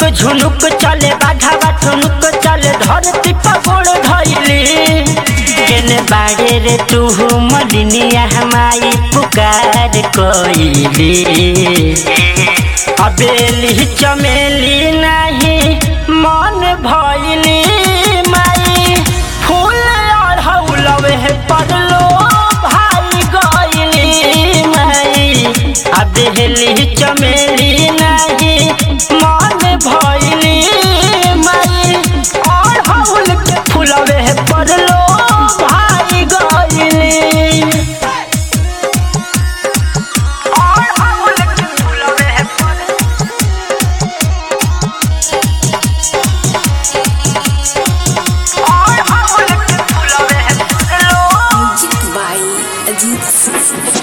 झुनुक चले बाघावा ठुनुक चले धरती पगोड़ धैली केने बाड़े रे तू मलिनिया हमारी पुकार कोइली अबेली चमेली नहीं मन भैली माई फूल अढ़ौलवे पड़लो भाई गइली माई अबेली चमेली नहीं मन भैली माई अढ़ौल के फूलवे पड़लो भाई गइली अढ़ौल के फूलवे पड़लो अढ़ौल के फूलवे पड़लो Music by Ajit Singh.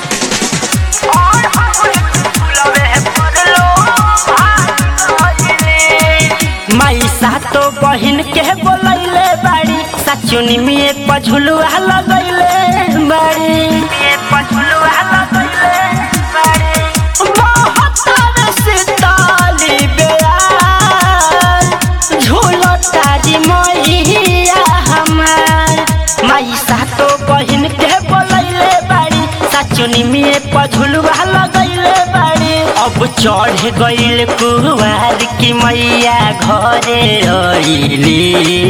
माई सातो बहिन के बोलैले बाड़ी सचुनी में पझुलुआ लगैले बाड़ी पझुलुआ लगैले बाड़ी बहत्तर सिताली बेयार झूलो तारी मैया हमार माई सातो बहिन के बोलैले बाड़ी सचुनी में पझुलुआ लगैले बाड़ी अब चढ़ गइल कुवार की मैया घरे रइली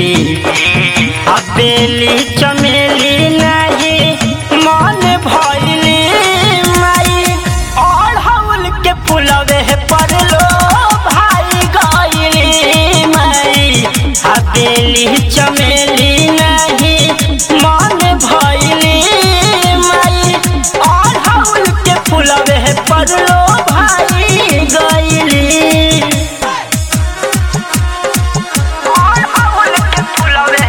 अबेली चमेली नाही मन भइली माई अढ़ौल के फुलवे पड़लो भाई गइली माई अबेली चमेली नाही मन भइली माई अढ़ौल के फुलवे पड़लो भाई गइली अढ़ौल के फुलवे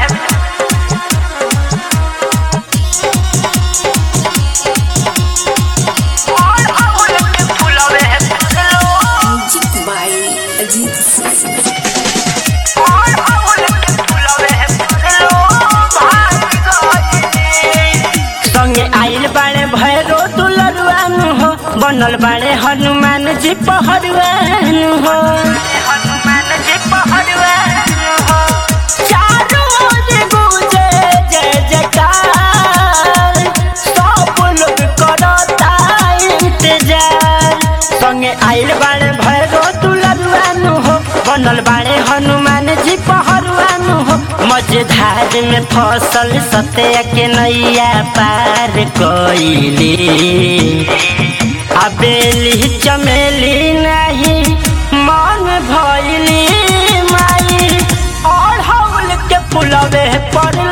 अढ़ौल के फुलवे पड़लो Music by Ajit Singh. संगे आइल बाड़े भैरो दुलरुआनु हो बनल बाड़े हनुमान जी पहरुआनु हो हनुमान जी पहरुआनु हो चारों ओर गूंजे जय जयकार सब लोग करता इंतजार संगे आइल बाड़े भैरो दुलरुआनु हो बनल बाड़े हनुमान जी पहरुआनु हो मझधार में फसल सत्य के नैया पार कोइली अबेली चमेली नहीं मन भइली माई अढ़ौल के फुलवे पड़